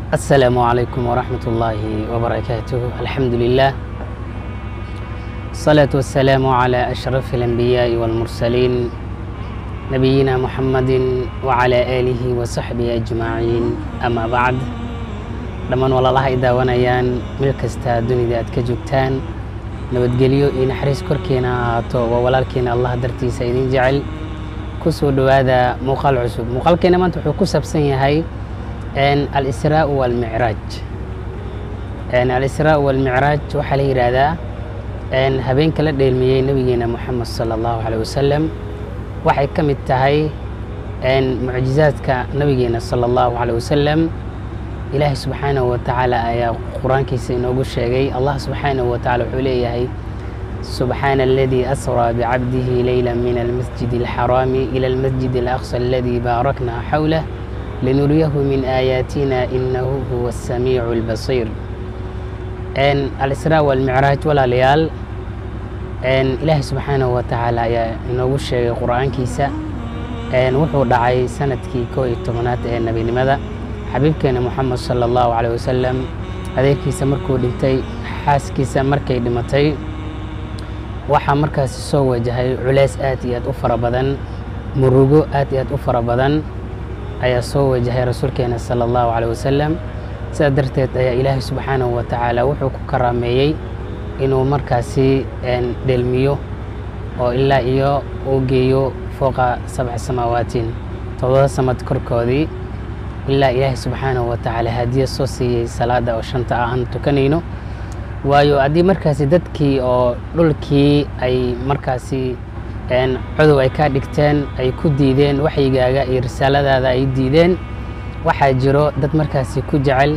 السلام عليكم ورحمة الله وبركاته الحمد لله الصلاة والسلام على أشرف الأنبياء والمرسلين نبينا محمد وعلى آله وصحبه أجمعين أما بعد dhammaan walaalaha ay daawanayaan meel kasta dunida aad ka joogtaan nabadgelyo iyo naxariis korkiina ha ahaato waa walaalkiina allah dartiisa idin jecel ku soo dhowaada muuqaal cusub muuqaalkeena maanta wuxuu ku saabsan yahay alisraa walmicraaj alisraa walmicraaj waxaa la yidhaahdaa habeenka la dheelmiyey nabigeena moxamed sala allahu caleyh wasalam waxay ka mid tahay mucjizaadka nabigeena sala allahu caleyh wasalam ilaahay subxaanahu wa tacaala ayaa qur-aankiisa inoogu sheegay allah subxaanahu wa tacala wuxuu leeyahay subxaana aladii asraa bicabdihi leyla min almasjid alxaraami ila almasjid alaqsa aladii baarakna xawlah linuriyahu min aayaatina inahu huwa asamiicu albasiir alisraa walmicraaj walaalayaal ilaahay subxaanahu wa tacaala ayaa inoogu sheegay qur-aankiisa wuxuu dhacay sanadkii koo iyo tobanaad ee nebinimada xabiibkeena moxamed sala allahu caleyh wasalam adeerkiisa markuu dhintay xaaskiisa markay dhimatay waxaa markaasi soo wajahay culeys aad iyo aad u fara badan murugo aad iyo aad u fara badan ayaa soo wajahay rasuulkeena sala allahu caleyh wasalam sidaa darteed ayaa ilaahay subxaanahu wa tacaala wuxuu ku karaameeyey inuu markaasi dheelmiyo oo ilaa iyo uu geeyo fooqa sabca samaawaatin todoba samad korkoodii ilaa ilaahay subxaanahu wa tacaala hadiya soo siiyey salaada oo shanta ah aan tukanayno waayo haddii markaasi dadkii oo dhulkii ay markaasi codow ay kaa dhigteen ay ku diideen waxyigaaga iyo risaaladaada ay diideen waxaa jiro dad markaasi ku jecel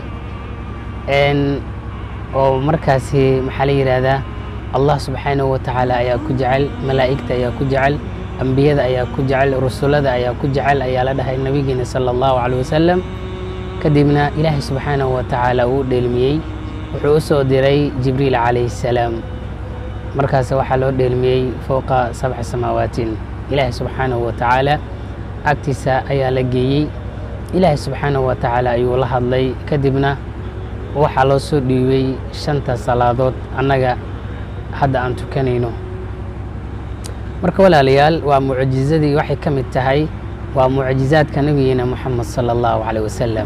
oo markaasi maxaa la yidhaahdaa allah subxaanahu wa tacaala ayaa ku jecel malaa'igta ayaa ku jecel ambiyada ayaa ku jecel rusulada ayaa ku jecel ayaa la dhahay nabigeena sala allahu caleyh wasalam kadibna ilaahay subxaanahu wa tacaala uu dheelmiyey wuxuu u soo diray jibriil calayhi salaam markaas waxaa loo dheelmiyey fowqa sabca samaawaatin ilaahay subxaanahu wa tacaala agtiisa ayaa la geeyey ilaahay subxaanahu wa tacaala ayuu la hadlay kadibna waxaa loo soo dhiibay shanta salaadood annaga hadda aan tukanayno marka walaalayaal waa mucjizadii waxay ka mid tahay waa mucjizaadka nabigeena moxamed sala allahu caleyh wasalam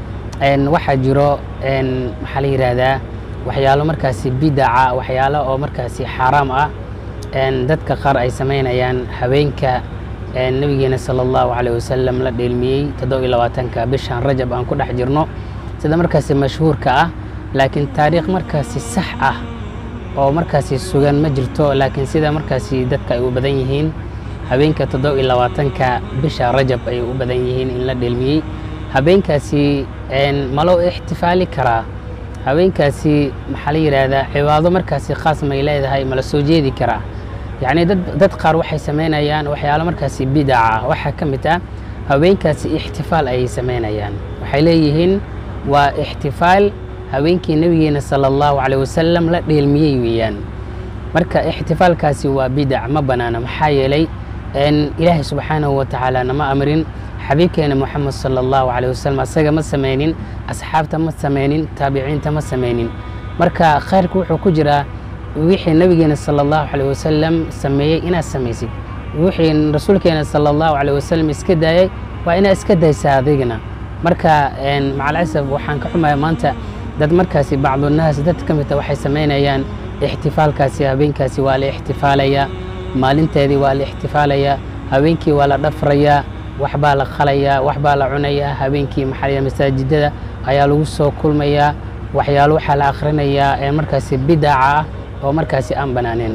waxaa jiro maxaa la yidhaahdaa waxyaalo markaasi bidaca waxyaalo oo markaasi xaaraam ah dadka qaar ay samaynayaan habeenka nabigeena sala allahu caleyh wasalam la dheelmiyey toddoba iyo labaatanka bishan rajab aan ku dhex jirno sida markaasi mashhuurka ah laakiin taariikh markaasi sax ah oo markaasi sugan ma jirto laakiin sida markaasi dadka ay u badan yihiin habeenka toddoba iyo labaatanka bisha rajab ayay u badan yihiin in la dheelmiyey habeenkaasi ma loo ixtifaali karaa habeenkaasi maxaa la yidhaahdaa cibaado markaasi khaas may leedahay ma la soo jeedi karaa yacni dad dad qaar waxay samaynayaan waxyaalo markaasi bidaca waxaa ka mid ah habeenkaasi ixtifaal ayay samaynayaan waxay leeyihiin waa ixtifaal haweenkii nabigeena sala allahu caleyh wasalam la dheelmiyey weeyaan marka ixtifaalkaasi waa bidac ma banaana maxaa yeelay ilaahay subxaanahu wa tacaala nama amrin xabiibkeena moxamed sala allahu caleyh wasalam asaga ma sameynin asxaabta ma sameynin taabiciinta ma sameynin marka khayrka wuxuu ku jiraa wixii nabigeena sala allahu caleyh wasalam sameeyey inaad samaysid wixii rasuulkeena sala allahu caleyh wasalam iska daayay waa inaad iska daysaa adigna marka macalasaf waxaan ka xumaya maanta dad markaasi bacdunaas dad ka midta waxay samaynayaan ixtifaalkaasi habeenkaasi waa la ixtifaalayaa maalinteedii waa la ixtifaalayaa habeenkii waa la dhafrayaa waxbaa la qalayaa waxbaa la cunayaa habeenkii maxaa masaajidada ayaa lagu soo kulmayaa waxyaalo waxaa la akhrinayaa ee markaasi bidaca ah oo markaasi aan banaaneen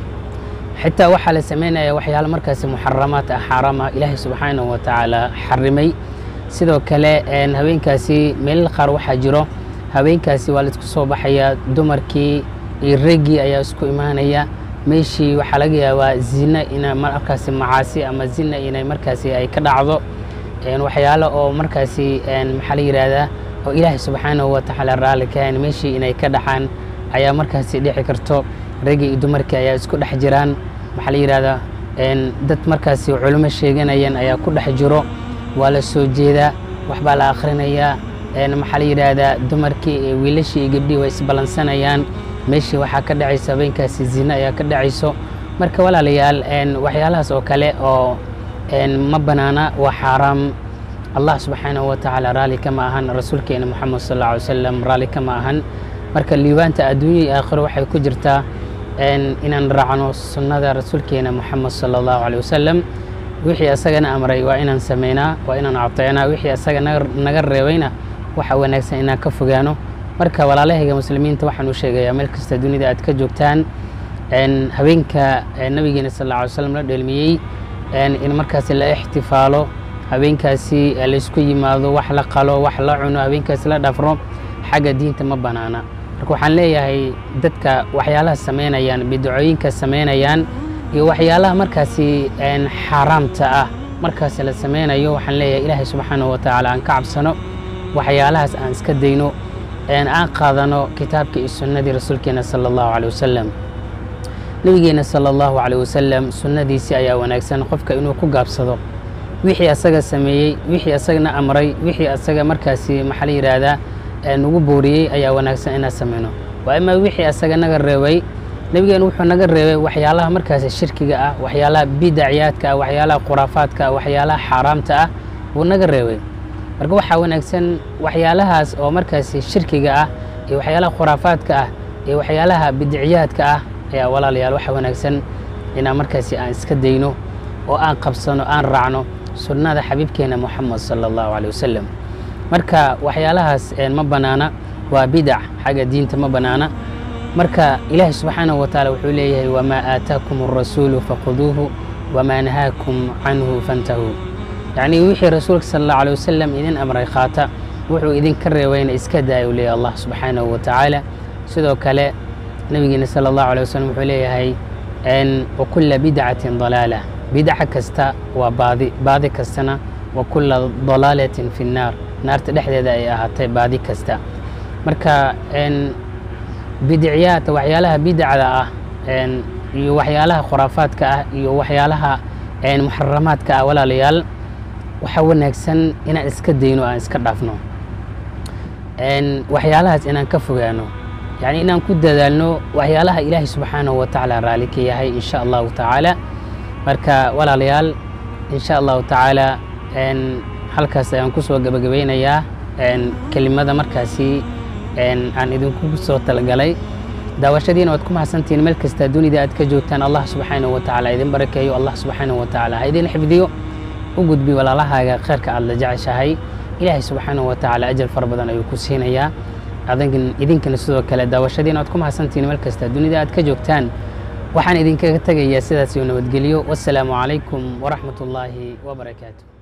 xitaa waxaa la samaynayaa waxyaalo markaasi muxaramaad ah xaaraam ah ilaahay subxaanahu wa tacaala xarimay sidoo kale habeenkaasi meelal qaar waxaa jiro habeenkaasi waa laisku soo baxayaa dumarkii iyo reggii ayaa isku imaanaya meeshii waxaa laga yaabaa zina ina markaasi macaasi ama zina inay markaasi ay ka dhacdo waxyaalo oo markaasi maxaa la yidhaahdaa oo ilaahay subxaanahu wa tacaala raalli kahayn meeshii inay ka dhaxaan ayaa markaasi dhici karto reggii iyo dumarkii ayaa isku dhex jiraan maxaa la yidhahdaa dad markaasi culimo sheeganayaan ayaa ku dhex jiro waa la soo jeedaa waxbaa la akhrinayaa maxaa la yidhaahdaa dumarkii iyo wiilashii iyo gabdhihii way isballansanayaan meeshii waxaa ka dhacayso habeenkaasi zina ayaa ka dhacayso marka walaalayaal waxyaalahaas oo kale oo ma banaana waa xaaraam allah subxaanahu wa tacaala raalli kama ahan rasuulkeena moxamed sal alla alay wasalam raalli kama ahan marka liibaanta adduunya iyo aakhiro waxay ku jirtaa inaan raacno sunnada rasuulkeena moxamed sala allahu alay wasalam wixii asagana amray waa inaan sameynaa waa inaan ateecnaa wixii asaga naga reebayna waxa wanaagsan inaan ka fogaano marka walaalahayga muslimiinta waxaan u sheegayaa meel kasta dunida aad ka joogtaan habeenka nabigeena sal alla alay slam la dheelmiyey in markaasi la ixtifaalo habeenkaasi laysku yimaado wax la qalo wax la cuno habeenkaasi la dhafro xagga diinta ma banaana marka waxaan leeyahay dadka waxyaalaha samaynayaan bidacooyinka samaynayaan iyo waxyaalaha markaasi xaaraamta ah markaasi la sameynayo waxaan leeyahay ilaahay subxaanahu wa tacaala aan ka cabsano waxyaalahaas aan iska dayno aan qaadano kitaabka iyo sunnadii rasuulkeena sala allahu caley wasalam nabigeena sala allahu caley wasalam sunnadiisii ayaa wanaagsan qofka inuu ku gaabsado wixii asaga sameeyey wixii asagana amray wixii asaga markaasi maxaa la yidhaahdaa nagu booriyey ayaa wanaagsan inaan sameyno waa imaa wixii asaga naga reebay nebigeena wuxuu naga reebay waxyaalaha markaasi shirkiga ah waxyaalaha bidacyaadka ah waxyaalaha khuraafaadka ah waxyaalaha xaaraamta ah wuu naga reebay marka waxaa wanaagsan waxyaalahaas oo markaasi shirkiga ah iyo waxyaalaha khuraafaadka ah iyo waxyaalaha bidicyaadka ah ayaa walaalayaal waxaa wanaagsan inaan markaasi aan iska dayno oo aan qabsano aan raacno sunnada xabiibkeena moxamed sala allahu caley wasalam marka waxyaalahaas ma banaana waa bidac xagga diinta ma banaana marka ilaahi subxaanahu wa tacaala wuxuu leeyahay wamaa aataakum arasuulu faquduuhu wamaa nahaakum canhu fantahuu yacnii wixii rasuulka sala allahu alay wasalam idin amray qaata wuxuu idinka reebayna iska daaya u leeyahy allah subxaanahu wa tacaala sidoo kale nabigeena sala allahu alay wasalam wuxuu leeyahay wakula bidcatin dalaala bidca kasta waa baadi baadi kastana wa kula dalaalatin fi nnaar naarta dhexdeeda ay ahaatay baadi kasta marka bidicyaad waxyaalaha bidacda ah iyo waxyaalaha khuraafaadka ah iyo waxyaalaha muxaramaadka ah walaalayaal waxaa wanaagsan inaan iska dayno aan iska dhaafno waxyaalahaas inaan ka fogaano yani inaan ku dadaalno waxyaalaha ilaahay subxaanahu wa tacaala raali ka yahay in sha allahu tacaala marka walaalayaal in sha allahu tacaala halkaas ayaan kusoo gebagabeynayaa kelimada markaasi aan idinku soo talagalay daawashadiina waad ku mahadsantihiin meel kasta dunida aad ka joogtaan allah subxaanahu wa tacaala idin barakeeyo allah subxaanahu wa tacaala ha idin xifdiyo u gudbi walaalahaaga kheyrka aad la jeceshahay ilaahay subxaanahu wa tacaala ajal fara badan ayuu ku siinayaa idinkana sidoo kale daawashadiina waad ku mahadsantihiin meel kasta dunida aad ka joogtaan waxaan idinkaga tegayaa sidaas iyo nabadgelyo wassalaamu calaykum waraxmat ullaahi wabarakaatu